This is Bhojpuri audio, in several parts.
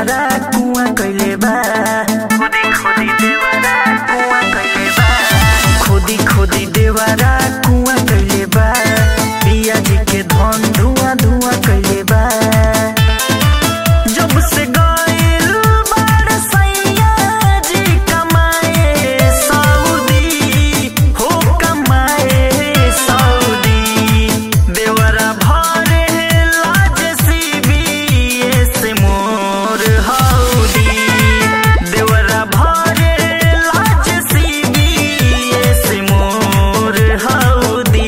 देवरा कुआं कइले बा खोदी खोदी देवरा कुआं कइले बा खोदी खोदी देवरा कुआं कइले बा पिया जी के धन धुआं धुआं कइले बा जब से गइल बाड़ सैया जी कमाए सऊदी हो कमाए सऊदी देवरा भरे लाज सीबीएस मोर हौदी देवरा भरे लाज सीबीएस मोर हौदी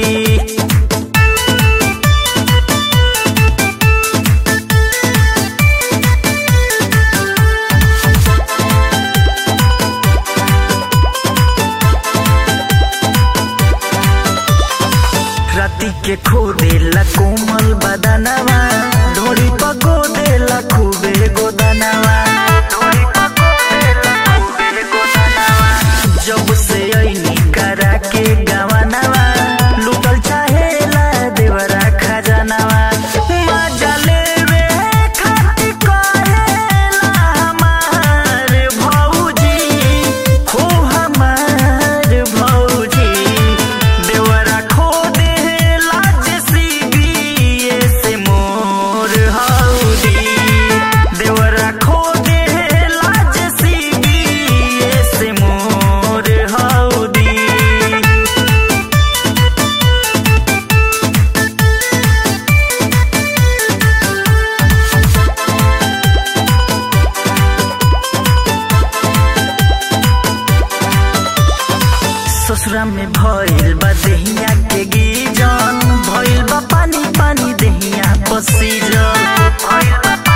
राती के खो देला कोमल बदनवा ढोड़ी पको देला खूबे गोदनवा ढोड़ी पको देला खूबे गोदनवा जब से ऐनी करा के गवनवा लुटल चाहेला देवरा खजानवा मजा लेवे खातिर कहेला हमार भौजी हो हमार भौजी देवरा खो दे लाज सीबीएस मोर हौदी देवरा खो दे लाज सीबीएस मोर हौदी ससुरा में भइल बा देहिया के गीजन भइल बा पानी पानी देहिया पसीजन भइल बा